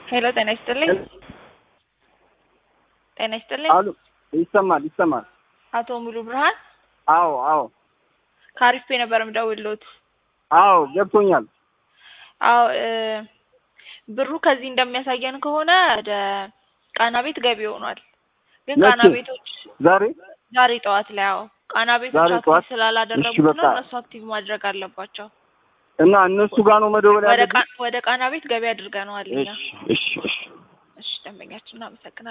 ሄሎ ጤና ይስጥልኝ። ጤና ይስጥልኝ። አሉ ይሰማል ይሰማል። አቶ ሙሉ ብርሃን አዎ አዎ ከአሪፍ ፔ ነበር የምደውልዎት። አዎ ገብቶኛል። አዎ እ ብሩ ከዚህ እንደሚያሳየን ከሆነ ወደ ቃና ቤት ገቢ ሆኗል። ግን ቃና መቼ? ቤቶች ዛሬ ዛሬ ጠዋት ላይ አዎ ቃና ቤቶች ዛሬ አክቲቭ ጠዋት? ስላላደረጉት እሺ፣ ነው በቃ። እነሱ አክቲቭ ማድረግ አለባቸው። እና እነሱ ጋር ነው መደወል ወደ ያለብኝ? ቃ- ወደ ቃና ቤት ገቢ አድርገነዋል እኛ። እሺ እሺ እሺ እሺ ደንበኛችን እናመሰግናለን።